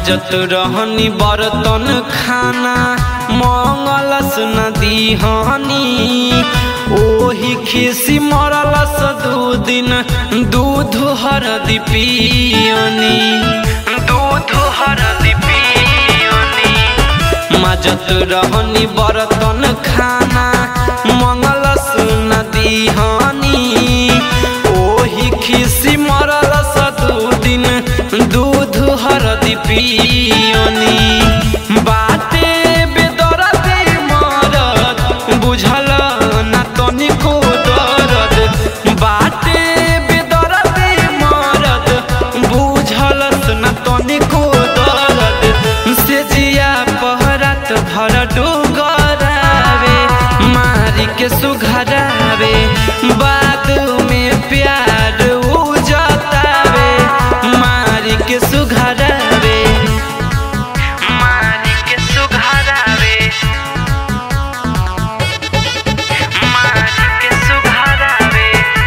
मजत रहनी बर्तन खाना मंगलस नदी हनी ओही खिसी मरलस दू दिन दूध हरदी पियनी दूध हरदी पियनी मजत रहनी बर्तन खाना मंगलस नदी हनी ओही खिसी मरलस दू दिन दूध हरदी पियनी बाटे बेदरदी मरद बुझल ना तनिको दरद बाटे बेदरदी मरद बुझलस ना तनिको दरद से जिया पहरत धर डुगरावे मारी के सुघरावे बाद में प्यार उजतावे मारी के सुघरावे मारी के सुघरावे मारी के सुघरावे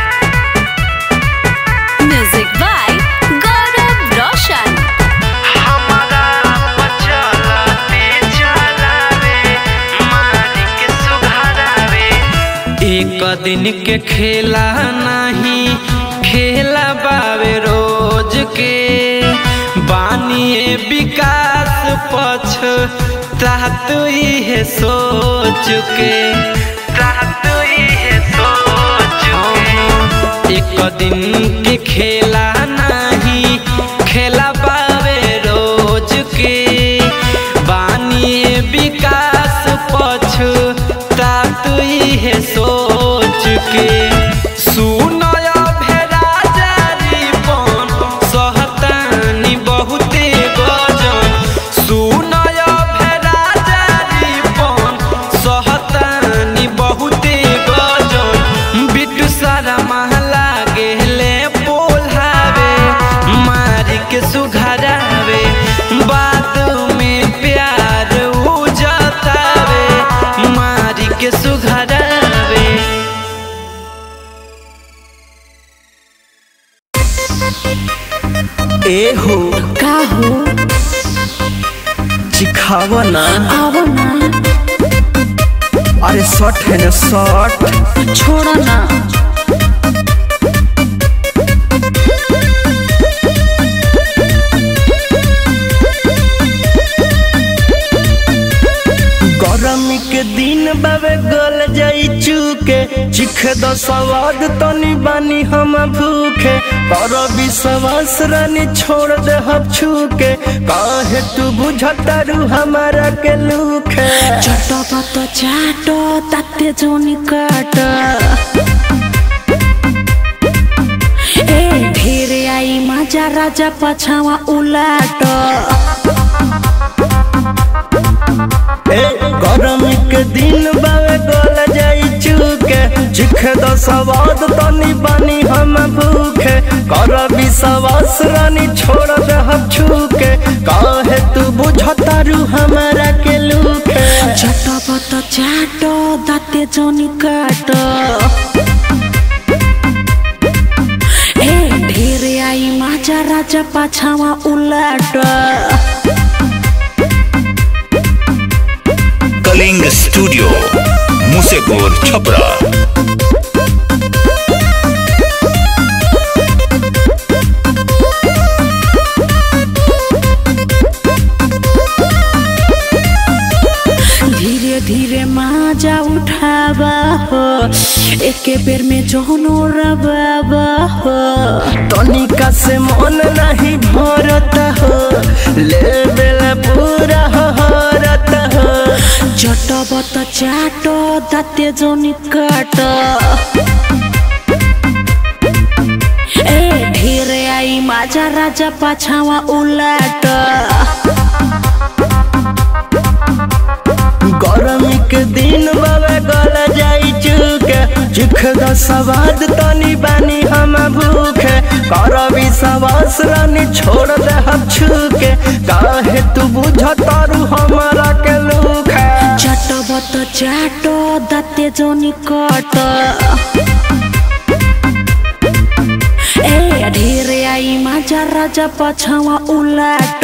Music by Gaurav Roshan. हमारा बचलते चलावे मारी के सुघरावे एक दिन के खेला नहीं खेला बावे रोज के बानिए विकास पछ तात है सोच के तात है सोच के एक दिन के खेला नहीं खेला बावे रोज के बानिए विकास पछ तात है सोच के सुनय भेरा जारी पन सहतानी बहुते गजन सुनय भेरा जारी पन सहतानी बहुते गजन बिटू सारा महला गेले पोल्हावे मारी के सुघरावे बाद में प्यार उजतावे मारी के सुघरावे ए हो का हो चिखावा ना आवो ना अरे शर्ट है ना शर्ट छोड़ो ना गरमी के दिन बाबे गल जाई चूके चिख दो सवाद तनी बानी हम भूखे पर विश्वास रानी छोड़ दे हम छूके काहे तू बुझतारू हमारा के लूखे चटो पतो चाटो ताते जोनी काट ए ढेर आई मजा राजा पछावा उलाट ए गरमी के दिन बाबे गल जाई चूके चिख दो सवाद तनी बानी हम भूखे कर विश्वास रानी छोड़ दे हम छूके काहे तू बुझतारू हमारा के लूखे चटो पतो चाटो ताते जोनी काट ए ढेर आई मजा राजा पछावा उलाट कलिंग स्टूडियो मुसेपुर छपरा धीरे धीरे माजा उठावा हो एके बेर में जोनो रबाबा हो तनिका से मन नहीं भरत हो ले बेला पूरा हरत हो चटबत चाटो दाते जोनी काट ए ढेरे आई माजा राजा पाछावा उलाट गरमी के दिन बाबे गल जाई चुके चिख द सवाद तनी बानी हम भूखे कर विश्वास रानी छोड़ दे हम छूके काहे तू बुझतारू हमारा के लूखे चटबत चाटो दाते जोनी काट ए ढेरे आई माजा मजा राजा पछावा उलाट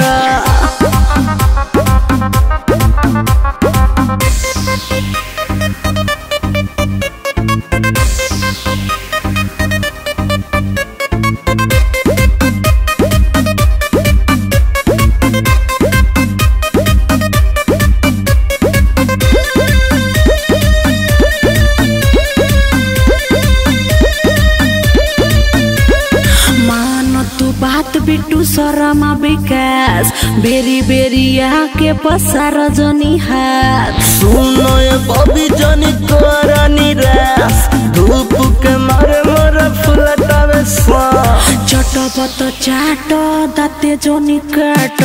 मान तू बात बिट्टू सरमा विकास बेरी बेरी आके पसार जनी हाथ सुनो ये बबी जनी तोरा निराश धूप के मारे मोर फुलतावे सांस चटपट चाट दाते जनी काट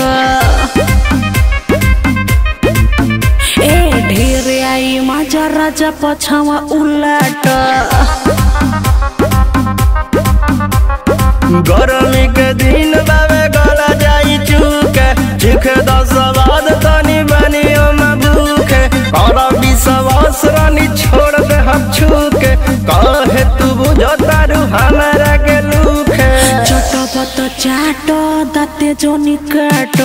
ए ढेर आई मजा राजा पछावा उलाट गरमी के दिन बावे गला जाई चुके चिखे दस बाद तनी बनी हम भूखे और विश्वास रानी छोड़ दे हम छूके कहे तू बुझो तारू हमारा के लूखे चटपट चाट दाते जनी काट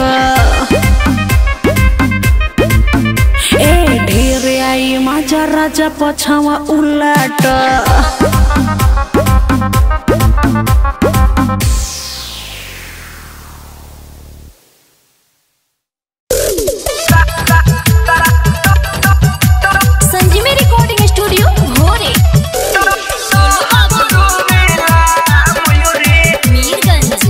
ए ढेर आई मजा राजा पछावा उलाट संजीवी रिकॉर्डिंग स्टूडियो भोरे मीरगंज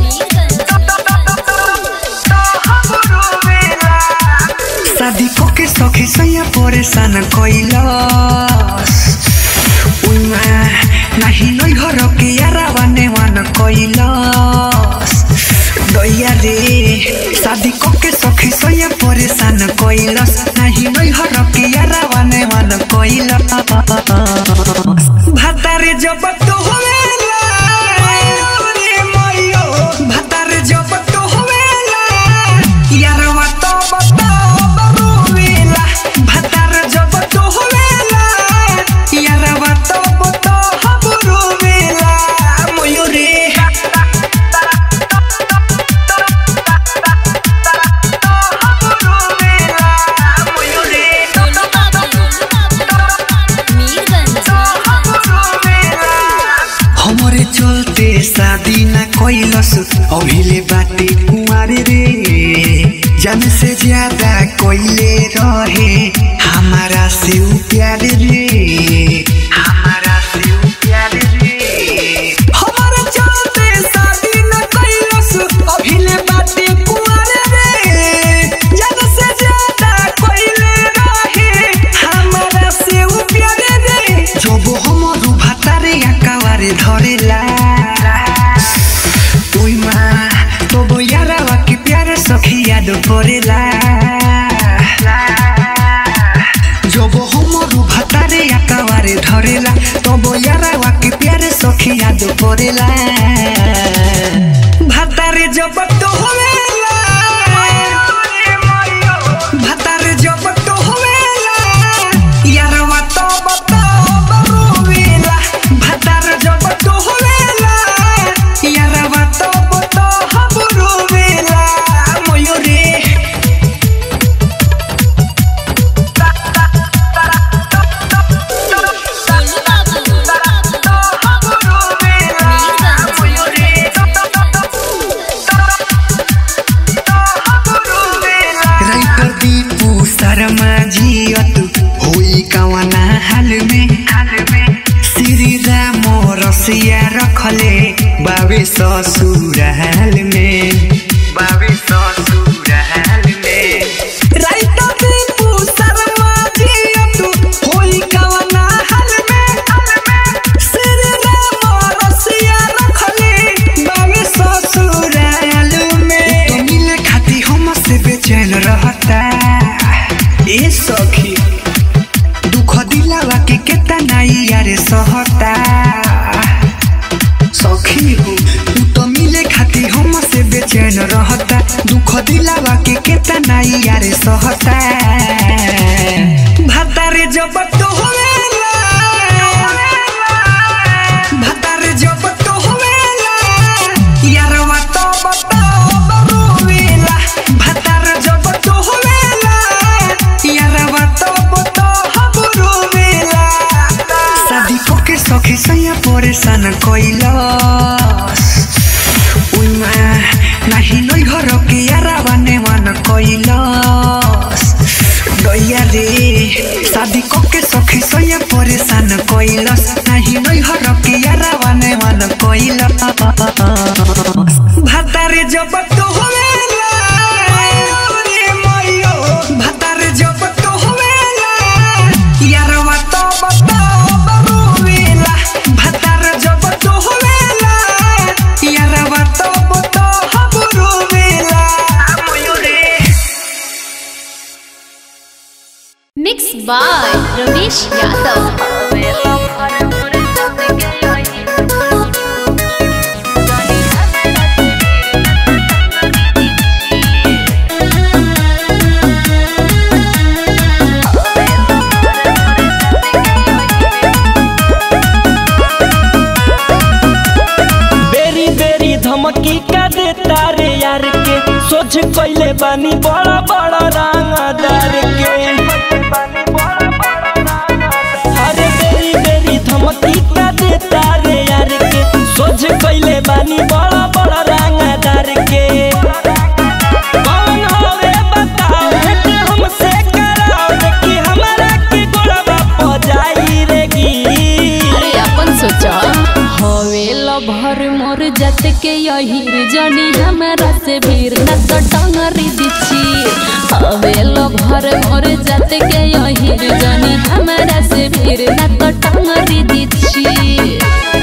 शादी के सखी सैया परेशान कैलस उमा नाही नै घर के यारा बने वन कैलस दैया रे शादी के सखी सैया परेशान कैलस नाही नै घर के यारा बने वन कैलस भातारे जब तो होवेला रे मइयो भातारे जब तो होवेला यारवा तो बताओ बरुवेला भातार जब तो होवेला यारवा तो बताओ बरुवेला मयूरी हमरे चलते शादी न कैलस अभिले बाटे कुमारी रे जन से ज्यादा कोइले रहे हमारा से उ प्यार रे हमारा से उ प्यार रे हमरे चलते शादी न कैलस अभिले बाटे कुमारी रे जन से ज्यादा कोइले रहे हमारा से उ प्यार रे जब हमर भातारे आकावारे धरेला ओइ मा तब यारावा के प्यार सखी याद परेला जब हमर भातारे आकावारे धरेला तब यारावा के प्यार सखी याद परेला भातारे जब तो होवेला भातारे जब तो होवेला यारवा तो बताओ बरुवेला भातार जब तो होवेला यारवा तो बताओ बरुवेला मयूरी राइटर दीपू शर्मा जियत होई कवना हाल में श्री राम रसिया रखले बाबे ससुराल में बाबे ससुराल में राइटर दीपू शर्मा जियत होई कवना हाल में श्री राम रसिया रखले बाबे ससुराल में तो मिले खाती हम से बेचैन रहता ए सखी दुख दिलावा के केतना यारे सहता सखी हो तू तो मिले खाती हम से बेचैन रहता दुख दिलावा के केतना यारे सहता भातारे जब तो होवेला भातारे जब तो होवेला यारवा तो बता by Ramesh Yadav. बेरी बेरी धमकी का देता रे यार के सोच कैले बानी बड़ा बड़ा रंगदार के अरे बेरी बेरी धमकी का देता रे यार के सोच कैले बानी बड़ा बड़ा रंगदार के कौन हवे बताओ भेंट हमसे कराओ देखी हमारा के गोड़वा प जाई रे गी अरे अपन सोचा हवेल भर मोर जत के यही जनी हमरा से भीर न तो टंगरी दिछी हवेल भर मोर जत के यही जनी हमरा से भीर न तो टंगरी दिछी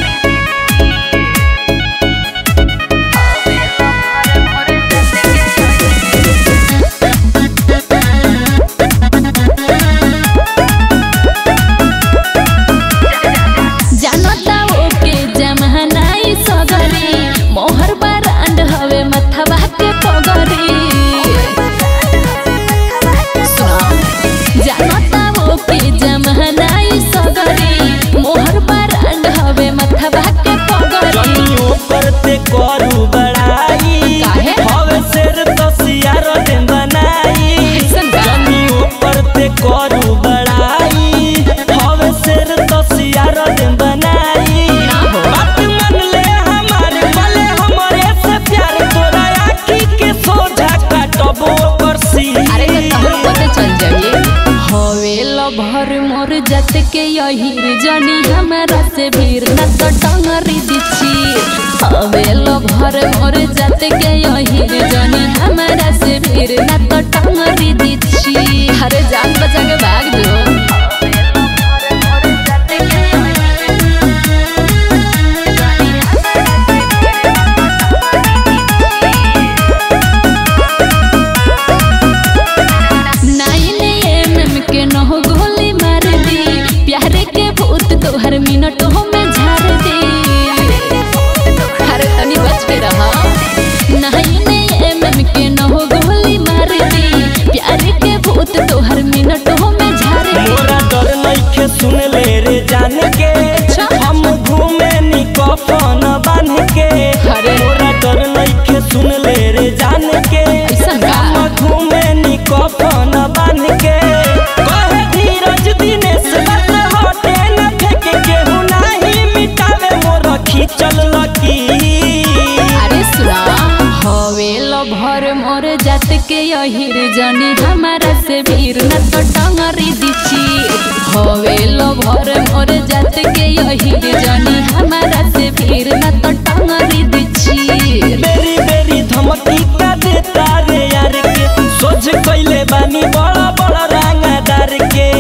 जानता ओके जमहनाई सगरी मोहर बरांड हवे मथवा के पगरी सुनाओ। जानता ओके जमहनाई सगरी मोहर बरांड हवे मथवा के पगरी जनियो करते करू बड़ाई काहे? हवे शेर दसियार दिन बनाई ऐसन बा? जनियो करते करू बड़ाई हवे शेर दसियार दिन बनाई ना हो। बात मान ले हमारे भले हमरे से प्यार तोरा आखी के सोझा काटबो करसी अरे तो तहर पते चल जाइए हवेल भर मोर जत के यही जनी हमरा से भीर न तो टंगरी दिछी हवेल भर मोर जत के यही जनी हमरा से भीर न तो टंगरी दिछी अरे जान बचा के भाग जो नाइन एम के नहो गोली मार दी प्यारे के भूत तोहर मिनटों में झाड़ दी अरे तनी बच के रहा नाइन एम के नहो गोली मार दी प्यारे के भूत तोहर मिनटों में झाड़ दी मोरा डर नइखे सुन ले रे जान के अच्छा। हम घूमे नी कफन बांध के अरे। मोरा डर नइखे सुन ले रे जान के ऐसन बा? हम घूमे नी कफन बांध के कहे धीरज दिनेश बस हटे न फेंक केहू नाही मिटावे मोर खींचल लकी अरे सुरा हवेल भर मोर जात के यही जनी हमारा से भीर न तो टंगरी दिछी हवेल भर मोर जात के यही जनी हमारा से भीर न तो टंगरी दिछी बेरी बेरी धमकी का देता रे यार के सोच कैले बानी बड़ा बड़ा रंगदार के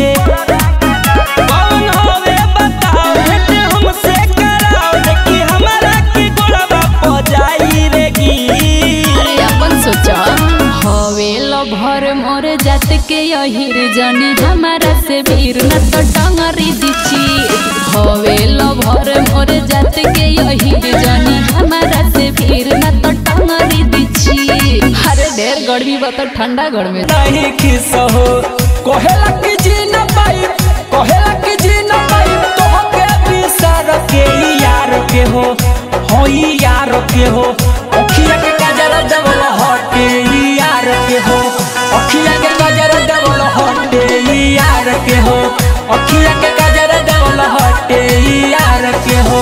कौन हवे बताओ भेंट हमसे कराओ देखी हमारा के गोड़वा प जाई रे गी अरे अपन सोचा हवेल भर मोर जात के यही जनी हमारा से भीर न तो टंगरी दिछी हवेल भर मोर जात के यही जनी हमारा से भीर न तो टंगरी दिछी अरे ढेर गर्मी बा तो ठंडा घर में नहीं खिस हो कोहेला की जी न पाई कोहेला की जी न पाई तो के बिसर के यार के हो हो यार के हो अखिया के काजर डबल हटे यार के हो अखिया के काजर डबल हटे यार के हो अखिया के काजर डबल हटे यार के हो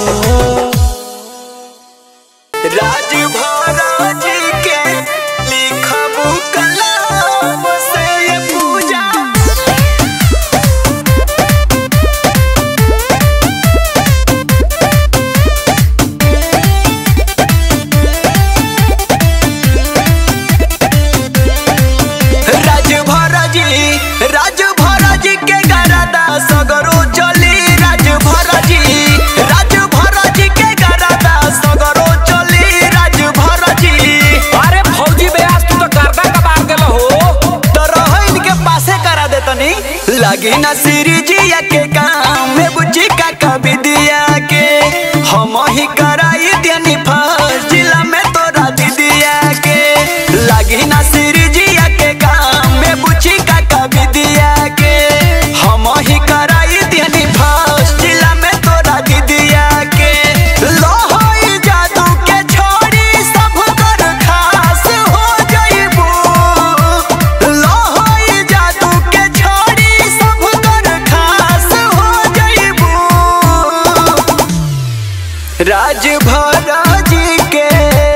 राज महाराज के लिखबू कलाम से ये पूजा राज भरजी राज भरजी के गरदा सगर लगी ना सिरजिया के काम में बुझी का कभी दिया के हम ही कराई देनी फर्स्ट जिला में तोरा दीदिया के लगी ना सिरजिया के काम में बुझी का कभी दिया के हम ही कराई देनी फर्स्ट जिला में तोरा दीदिया के लोहई जादू के छोड़ी सब कर खास हो जइबू लोहई जादू के छोड़ी सब कर खास हो जइबू राजभरा जी के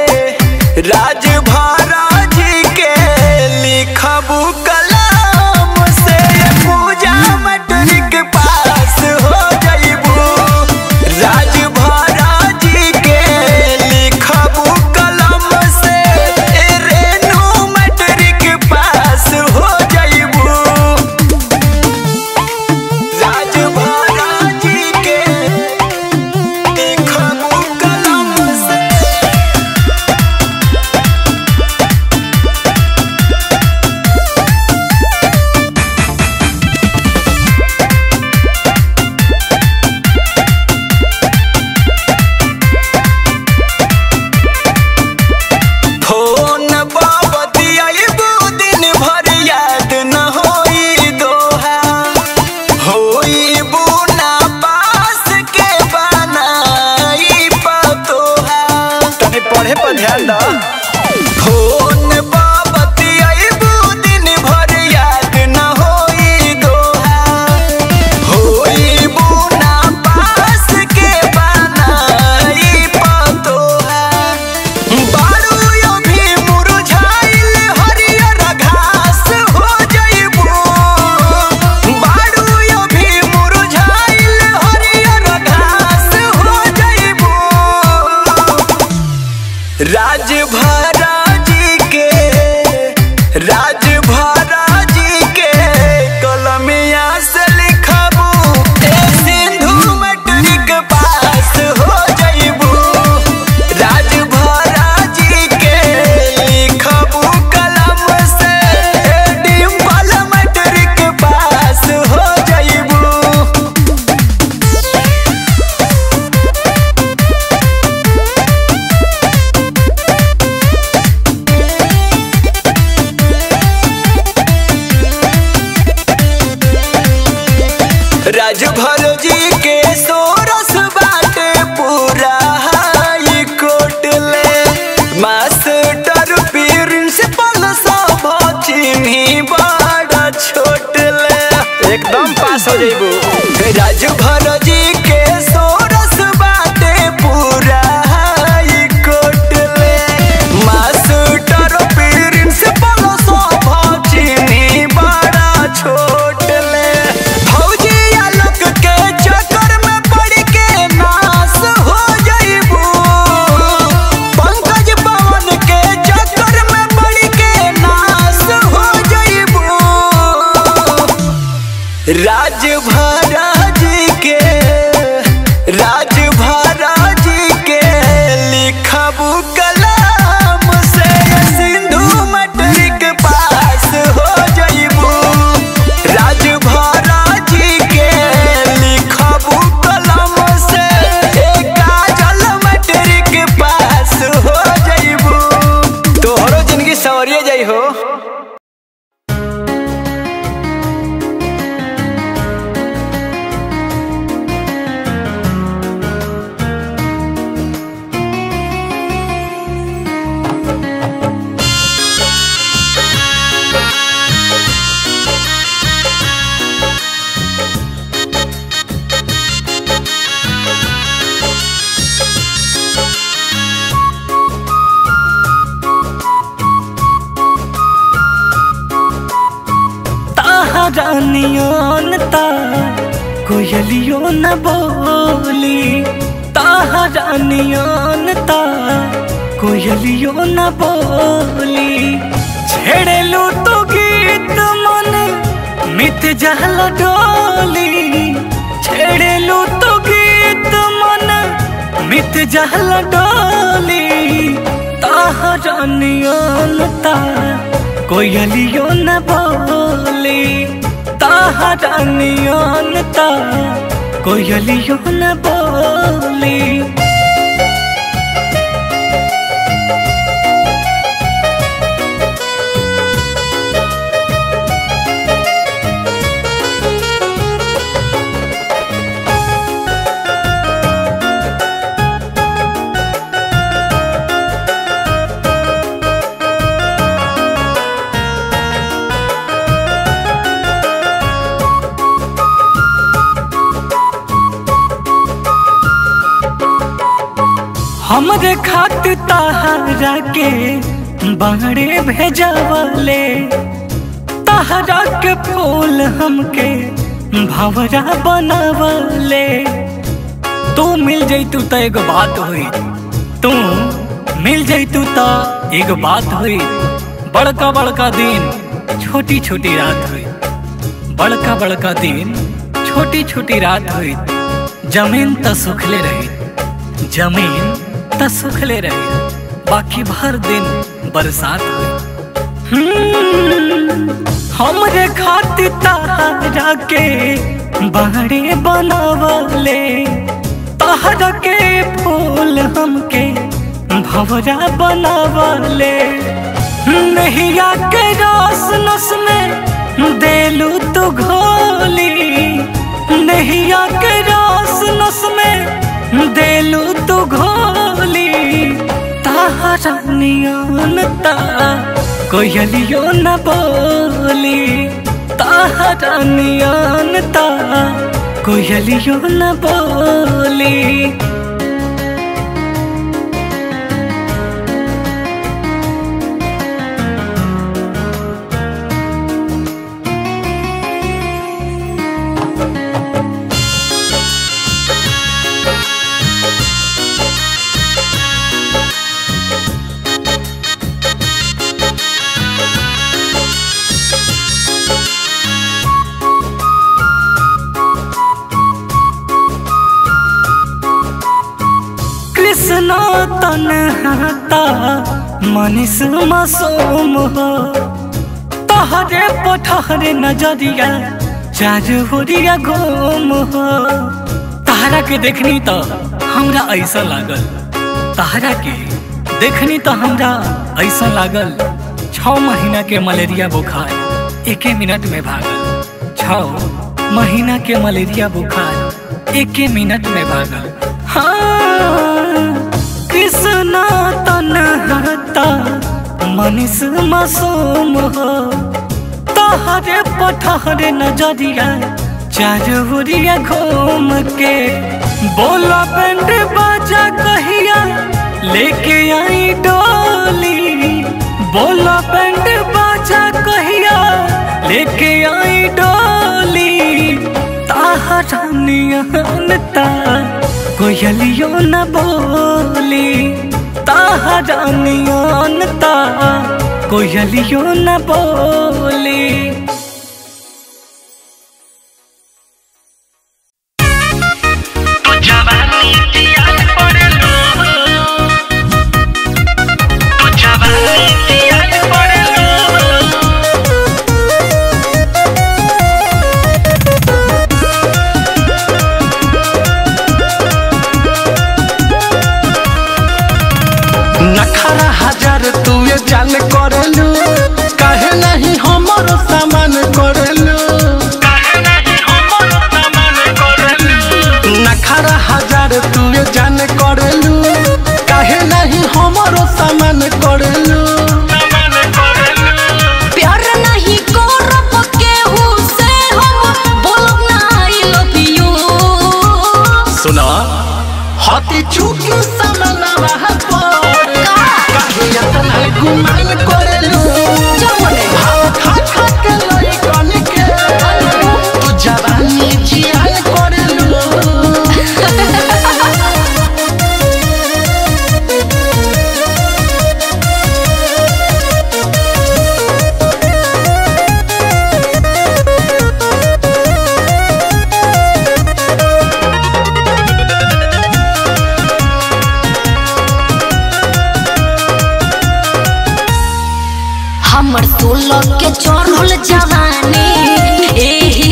राजभरा जी के लिखबू कलाम से पूजा मैट्रिक पास हो जइबू राजभरा जी के लिखबू कलम से ए रेनू मैट्रिक पास हो जइबू राजभरा जी के लिखबू कलम से फोन बाबतियाइबू दिन भर याद न होई दोहा होइबू ना पास के बनाई पतोहा तने पढ़े पर ध्यान दा फोन बाबतियाइबू दिन भर याद न होई दोहा होइबू ना पास के बनाई पतोहा बारू अभी मुरझाइल हरियर घास हो जइबू बारू अभी मुरझाइल हरियर घास हो जइबू राजभरा जी के राजभरा जी के कलमिया से लिखबू ए सिंधु मैट्रिक पास हो जइबू राजभरा जी के लिखबू कलम से ए डिम्पल मैट्रिक पास हो जइबू राजभर जी के सोरस बाटे पूरा हाई कोर्ट ले मास्टर प्रिंसिपल सब चिन्ही बड़ा छोट ले एकदम पास हो जाइबू राजभर जी के सोरस बाटे पूरा हाई कोर्ट ले मास्टर प्रिंसिपल सब चिन्ही बड़ा छोट ले फौजी आलोक के चक्कर में पड़ के नाश हो जइबू पंकज पवन के चक्कर में पड़ के नाश हो जइबू राजभरा जी के राजभरा जी के लिखबू कलाम से सिंधु मैट्रिक पास हो जइबू राजभरा जी के लिखबू कलम से ए काजल मैट्रिक पास हो जइबू तोहरो जिंदगी सवरिए जाइ हो रानियोन ता कोयलियो न बोली ताहा रानियोन ता कोयलियो न बोली छेड़ेलू तो गीत मन मित जहल डोली छेड़ेलू तो गीत मन मित जहल डोली ताहा रानियोन ता कोयलियो न बोली ताहरा नियन ता कोयलियो न बोली हमरे खातिर ताहरा के बाड़े भेजवले ताहरा के फूल हमके भवरा बनवले तू मिल जैतू त एगो बात हुई तू मिल जैतू त एगो बात हुई बड़का बड़का दिन छोटी छोटी रात हुई बड़का बड़का दिन छोटी छोटी रात हुई जमीन त सुखले रही जमीन त सुखले रही बाकी भर दिन बरसात हुई हम्म, हमरे खातिर तारा के बाड़े बनावले तारा के फूल हमके भवरा बनावले नैया के रस नस में देलू तू घोली नैया के रस नस में देलू तू घोली तारा नियन ता कोयलियो न बोली तारा नियन ता कोयलियो न बोली कृष्ण तनहता मनीष मासूम हो तहरे पठहरे नजरिया चारोरिया घूम हो तहरा के देखनी तो हमरा ऐसा लागल तहरा के देखनी तो हमरा ऐसा लागल छ महीना के मलेरिया बुखार एके मिनट में भागल छ महीना के मलेरिया बुखार एके मिनट में भागल हाँ कृष्ण तनहता मनीष मासूम हो तहरे पठहरे नजरिया चारोरिया घूम के बोला बैंड बाजा कहिया लेके आई डोली बोला बैंड बाजा कहिया लेके आई डोली ताहरा नियन ता कोयलियो न बोली ताहरा नियन ता कोयलियो न बोली नखरा हजार तुए जान करलू काहे नहीं हमरो सामान करलू नखरा हजार तुए जान करलू काहे नहीं हमरो सामान करलू प्यार नहीं करब केहू से हम बोलब ना आई लव यू सुना हाथी चूकी सामना पर काहे इतना गुमान करलू भाव खा खा के लइकन के तू जवानी जियान करलू हमर सोलह के चढ़ल जवानी एही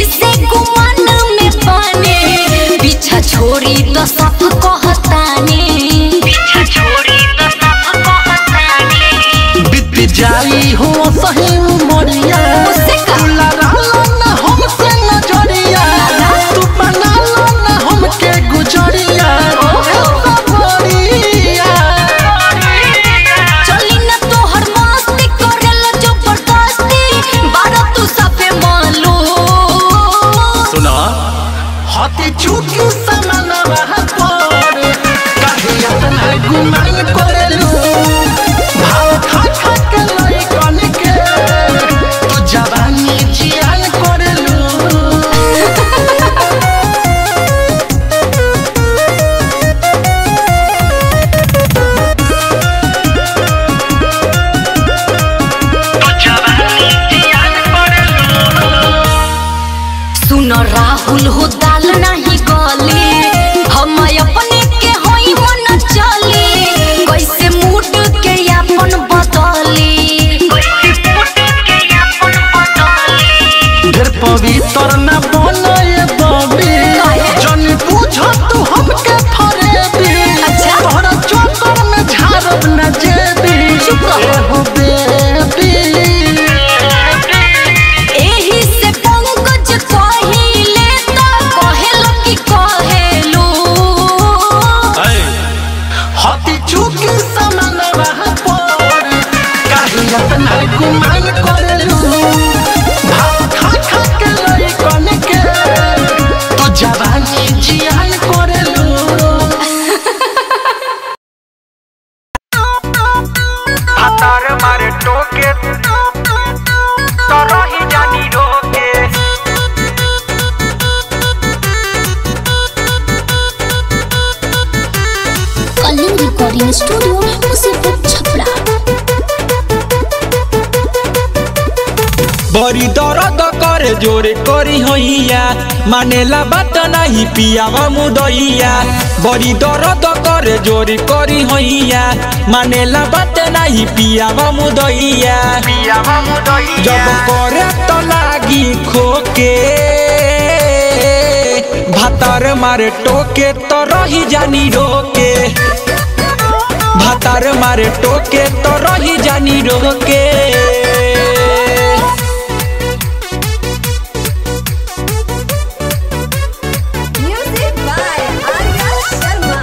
छोड़ी तो सब कहतानी पीछा छोड़ी तो सब कहतानी बीत जाई हो सही उमरिया उससे का? तू लड़ा लो ना हमसे नजरिया तू बना लो ना हमके गुजरिया ओहो। सबरिया चली न तोहर मस्ती करेला जबरदस्ती बारा तू सबे मालू सुना हाथी चूकी समनवा पर काहे अपना गुमान करेलू भाव खा खा के लइकन के तू जवानी जियान करेलू सुन राहुल हो दाल नहीं गली हम अपने के होई मन चली कैसे मूड के अपन बदली कैसे मूड के अपन बदली ढेर पवित्र न बनए बबी काहे? जन पूछ तू हमके फरेबी अच्छा। तोहरा चक्कर में झारब न जेबी चुप रहो। एहो बेबी एही से पंकज कहिले त कहेलो कि कहेलू हाथी चूकी समान पर काहे अपना गुमान करेलू भाव खा खा के लइकन के तू जवानी जियान करेलू हतार मारे टोके तो रही जानी रोके कलिंग रिकॉर्डिंग स्टूडियो मुसीबत छपरा बड़ी दर्द करे जोरे करी होइया मानेला बात नहीं पियावा मुदइया बड़ी दर्द करे जोरे करी होइया मानेला बात नहीं पियावा मुदइया पियावा मुदई जब करे तो लागी खोके भातार मारे टोके तो रही जानी रोके भातार मारे टोके तो रही जानी रोके म्यूजिक बाय आर्या शर्मा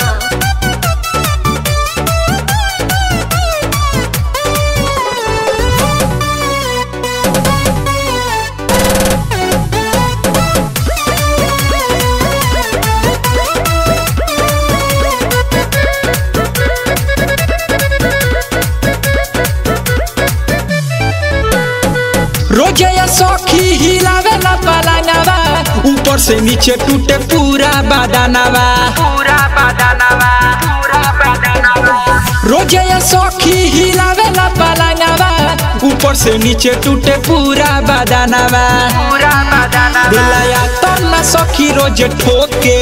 रोजे या सखी हिलावे ला पलंगवा ऊपर से नीचे टूटे पूरा बदनवा पूरा बदनवा पूरा बदनवा रोजे या सखी हिलावे ला पलंगवा ऊपर से नीचे टूटे पूरा बदनवा पूरा बदनवा दिलया तो ना सखी रोज ठोके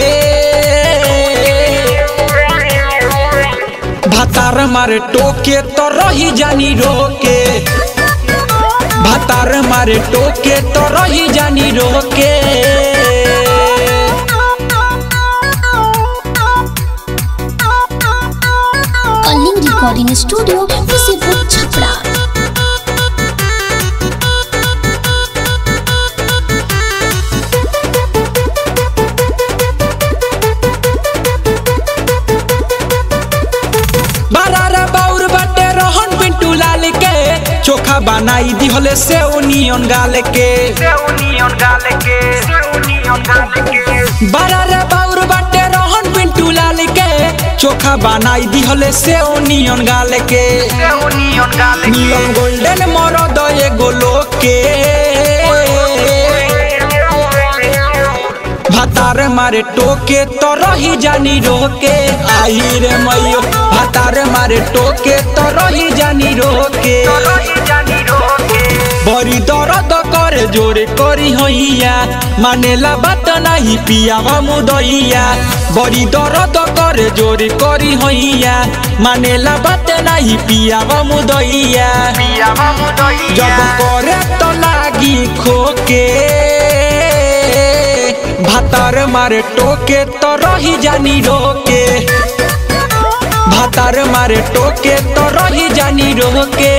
भातार मारे टोके तो रही जानी रोके भातार मारे टोके तो रही जानी रोके कलिंग रिकॉर्डिंग स्टूडियो मुसीबत छपरा बारारा बाउर बाटे रहन पिंटू लाल के चोखा बनाई दिहले से ओनियन गाल के सेउनियन गाल के सेउनियन गाल के बारारा बाउर बाटे रहन पिंटू लाल के चोखा बनाई दिहले से ओनियन गाल के सेउनियन गाल के नियम गोल्डन मरद एगो लोग के भातार मारे टोके तो रही जानी रोके आई रे मैयो भातार मारे टोके तो रही जानी रोके रही जानी रोके बड़ी दर्द करे जोरे करी होइया मानेला बात नहीं पियावा मुदइया बड़ी दर्द करे जोरे करी होइया मानेला बात नहीं पियावा मुदइया पियावा मुदई जब करे तो लागी खोके भातार भातार मारे टोके तो रही जानी रोके भातार मारे टोके तो रही जानी रोके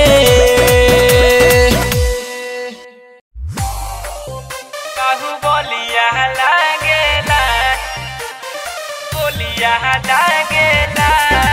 बोलिया लागेला बोलिया लागेला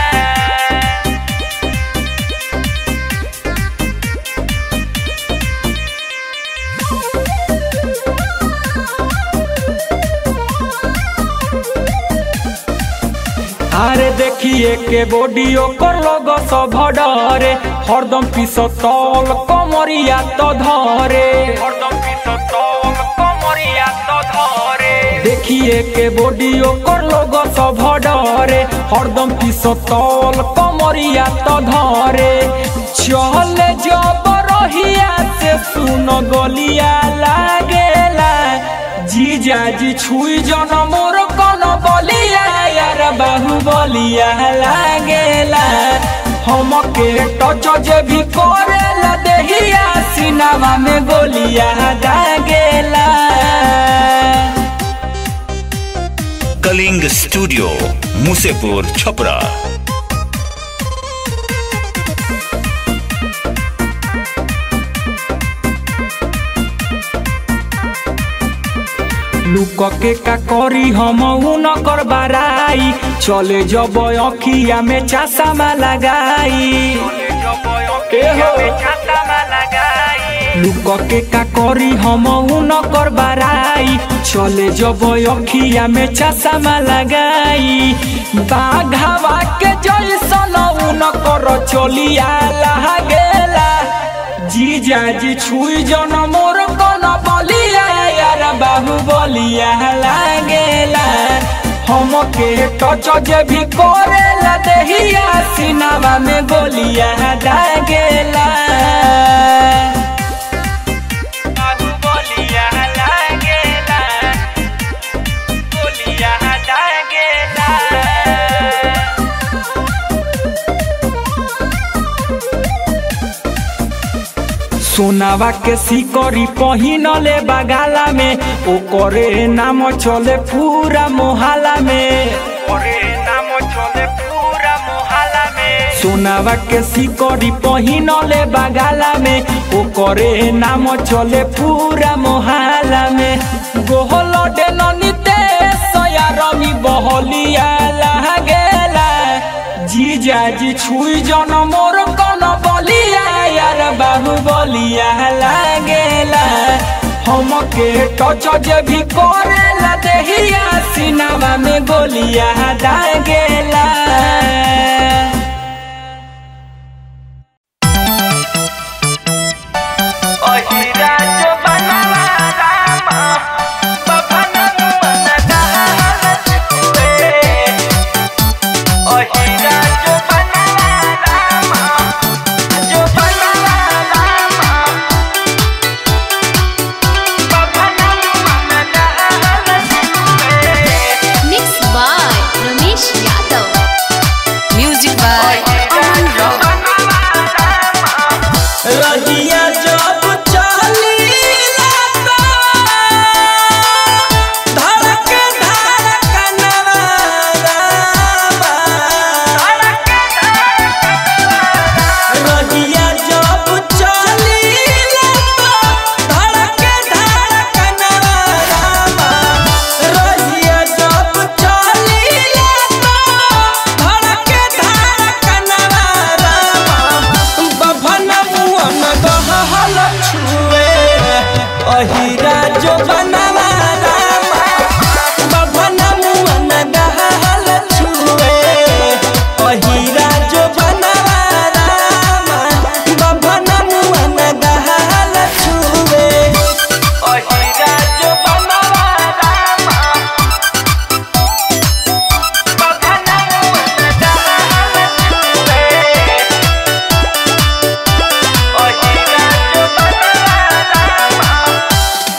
अरे देखिए के बॉडी ओकर लोग सब डरे हरदम पिसतल कमरिया तो धरे हरदम पिसतल कमरिया तो धरे देखिए के बॉडी ओकर लोग सब डरे हरदम पिसतल कमरिया तो धरे चल जब रहिया से सुन गलिया लागेला जीजा जी छुई जन मोर कन बलिया यार बाहु बलिया लागेला हमके टच जे भी करेला देहिया सिनामा में गोलिया दागेला कलिंग स्टूडियो मुसेपुर छपरा लुक के का करी हम न कर बाराई चले जब अखिया में चासा लगाई लुक के का करी हम न कर बाराई चले जब अखिया में चासा लगाई बाघावा के जैसन न कर चलिया लागेला जीजा जी छुई जन मोर कन बलिया यार बाहु बलिया लागेला हमके टच जे भी करेला देहिया सिनामा में गोलिया दागेला बोलिया लागेला बोलिया लागेला सोनावा के सिकरी पहिनले बगाला में ओकरे नाम चले पूरा मोहल्ला में ओरे नाम चले पूरा मोहल्ला में सोनावा के सिकरी पहिनले बगाला में ओकरे नाम चले पूरा मोहल्ला में गोहल डेननीते सयारमी बहलिया लागेला जीजा जी छुई जन मोर कन बलिया यार बाहु बलिया लागेला हमके टच जे भी करेला देहिया सिनामा में गोलिया दागेला ओहिरा जो बनवा रामा बभना मनदा हलचुए ओहिरा जो बनवा रामा जो बनवा रामा बभना मनदा हलचुए mix by Ramesh Yadav music by Aman rock रहिया जब चलीला तो धड़क धड़कनवा रामा। रहिया जब चलीला तो धड़क धड़कनवा रामा। रहिया जब चलीला तो धड़क धड़कनवा रामा। बभन मुअन गहल छुए अहिरा जो बनवा रामा बभन मुअन गहल छुए अहिरा जो बनवा रामा बभन मुअन गहल छुए ओहिरा जो बनवा रामा बभना मनदा हलचुए ओहिरा जो बनवा रामा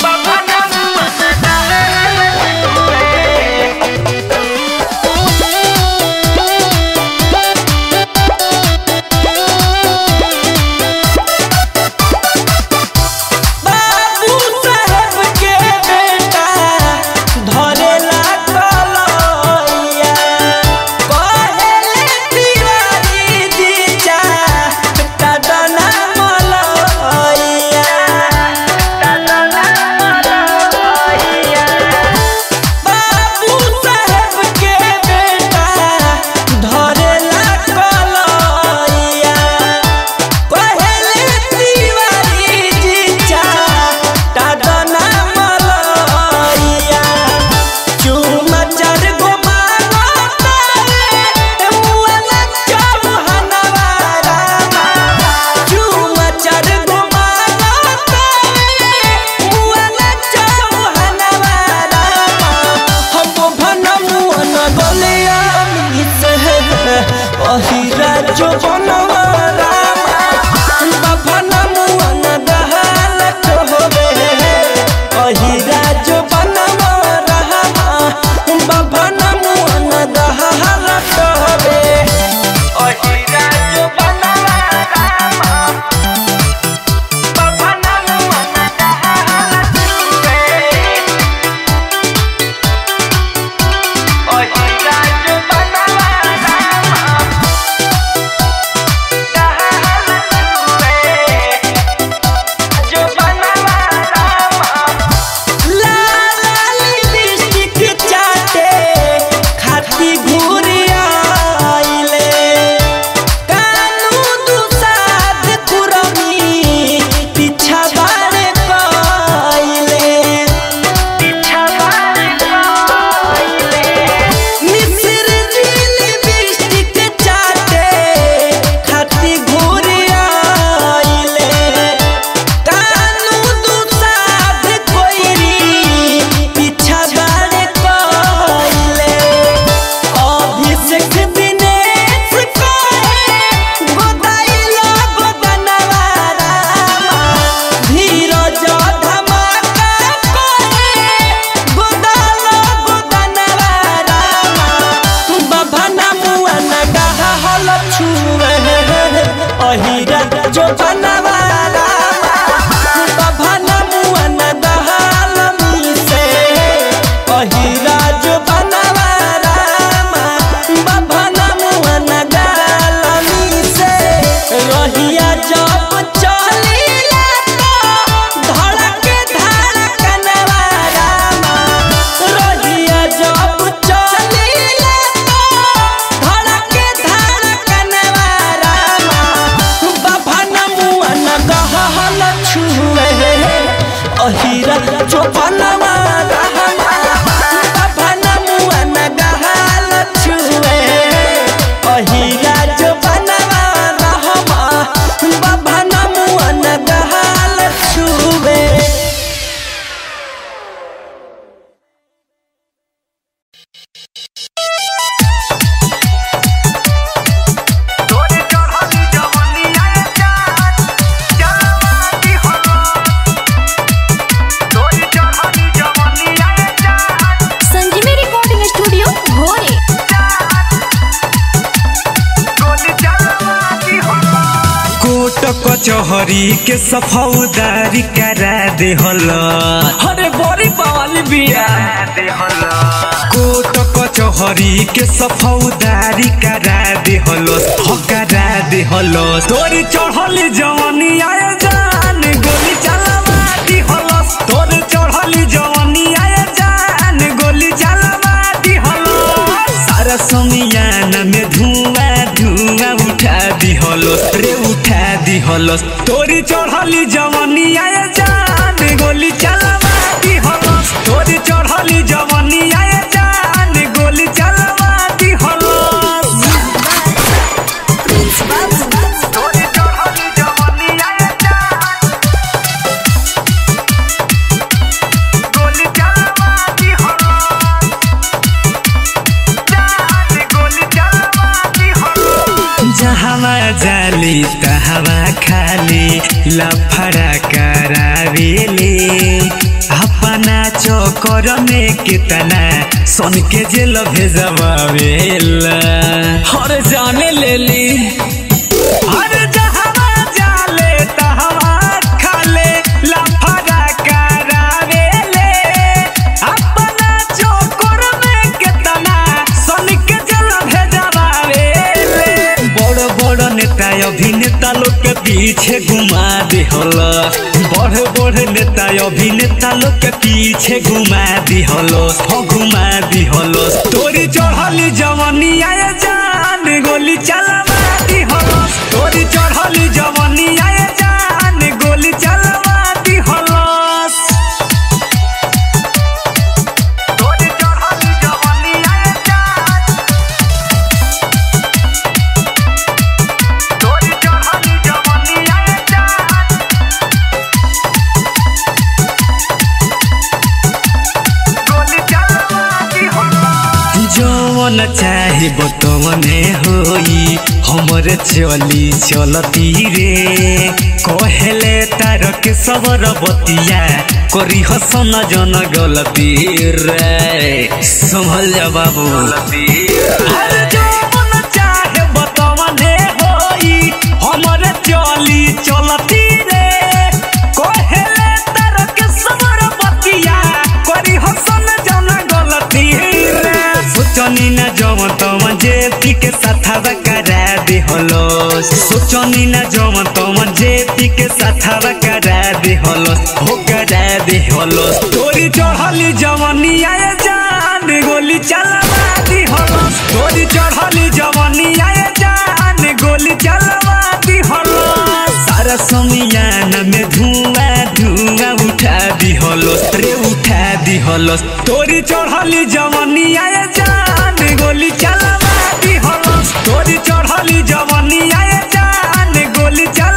अहिरा चोपनवा रहमा बाबना मुआ न गहाल छुए अहिरा चोपनवा रहमा बाबना मुआ न गहाल छुए संजीवी रिकॉर्डिंग स्टूडियो भोरे कोट कचहरी के सफौदारी करा दे अरे बड़ी पावल बिया कोट कचहरी के सफौदारी करा दे हो करा दे तोरी चढ़ली जवानी आए जान गोली चलावा दी हलस तोरी चढ़ली जवानी आए जान गोली चलावा दी हलस सारा समियान में धुआं धुआं उठा दी हलस रे उठा दी हलस तोरी चढ़ली जवानी आए जान गोली चलावा दी हलस तोरी चढ़ली जवानी आए जान गोली चलावा दी हलस जहवा जाली तहवा खाली लफड़ा करावेले अपना चोकर में कितना सन के जेल भेजवावेला अरे जाने ले ली अरे जहवा जाले तहवा खाले लफड़ा करावेले अपना चोकर में कितना सन के जेल भेजवावेले बड़ बड़ नेता अभिनेता लोग के पीछे घुमा दे बड़ बड़ नेता अभिनेता लोग के पीछे घुमा दी हलो हो घुमा दी हलो तोरी चढ़ली जवानी आए जान गोली चलावा दी हलो तोरी चढ़ली जवानी आए जान गोली चलावा दी हलो जवन चाहे बतवने होई हमरे चली चलती रे कहले तार के सबर बतिया करी हसन जन गलती रे संभल जा बाबू अरे जवन चाहे बतवने होई हमरे चली चलती रे कहले तार के सबर बतिया करी हसन जन गलती रे सोचनी न जवन तवन जे पी के साथवा करा दे हलो सोचनी न जवन तवन जे पी के साथवा करा दे हलो हो करा दे हलो तोरी चढ़ली जवानी आए जान गोली चलावा दी हलो तोरी चढ़ली जवानी आए जान गोली चलावा दी हलो सारा समियान में धुआं धुआं उठा दी हलो रे उठा दी हलो तोरी चढ़ली जवानी आए जान गोली चलावा दी हलो तोरी चढ़ली जवानी आए जान गोली चला